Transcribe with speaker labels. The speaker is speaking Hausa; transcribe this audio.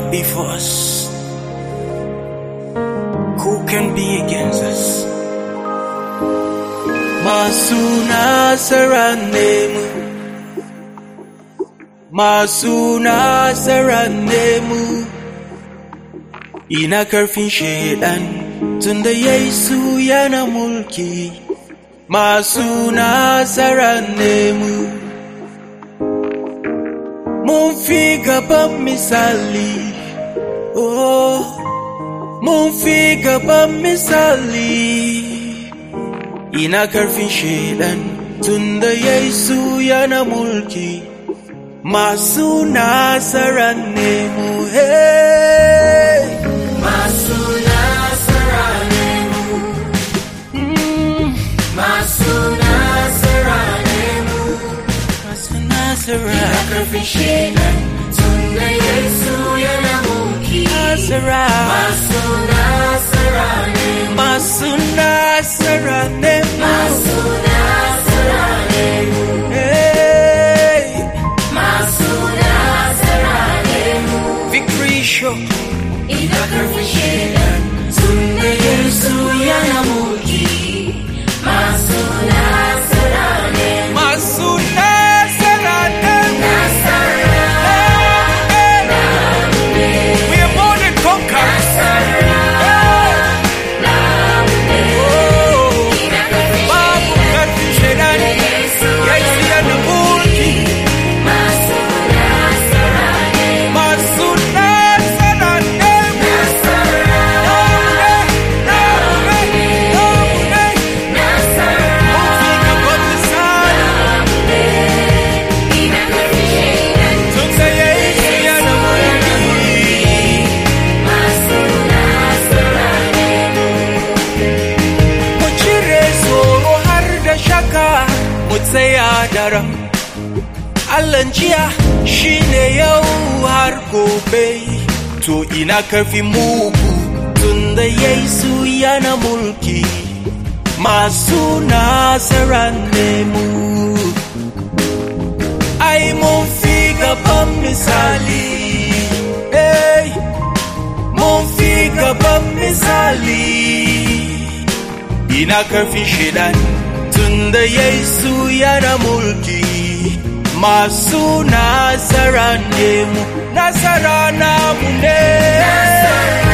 Speaker 1: cannot be for us? Who can be against us? Masu nasara ne mu, masu nasara ne mu, ina karfin shaidan tunda Yesu yana mulki, masu nasara ne mu. Mun fi gaban misali, oh, mun fi gaban misali. Ina karfin shaidan tunda Yesu yana mulki, masu nasara ne mu, hey.
Speaker 2: Masu nasara ne mu,
Speaker 1: Mm,
Speaker 2: masu nasara ne mu,
Speaker 1: masu nasara,
Speaker 2: da karfin shaidan tun da Yesu yana mulki.
Speaker 1: nasara,
Speaker 2: Masu nasara ne mu,
Speaker 1: masu nasara ne mu,
Speaker 2: masu nasara ne mu,
Speaker 1: hey.
Speaker 2: masu nasara ne mu,
Speaker 1: Victory show.
Speaker 2: ida karfin shaidan tun da Yesu yana mulki. Masu nasara ne mu,
Speaker 1: Masu nasara ne mu.
Speaker 2: nasara
Speaker 1: We are more than conquerors. Oh, babu karfin shaidani. Yesu yana mulki. Masu nasara ne mu. Namu ne, namu ne, namu ne. Mun fi gaban misali. Tunda Yesu yana mulki. Mu cire tsoro har da shaka mu tsaya daram. Allahn jiya shi ne yau har gobe, to ina karfi mugu tunda Yesu yana mulki. Masu nasara ne mu. Ai mun fi gaban misali. Hey. mun fi gaban misali ina karfin shaidan tunda Yesu yana mulki masu nasara ne mu nasara namu ne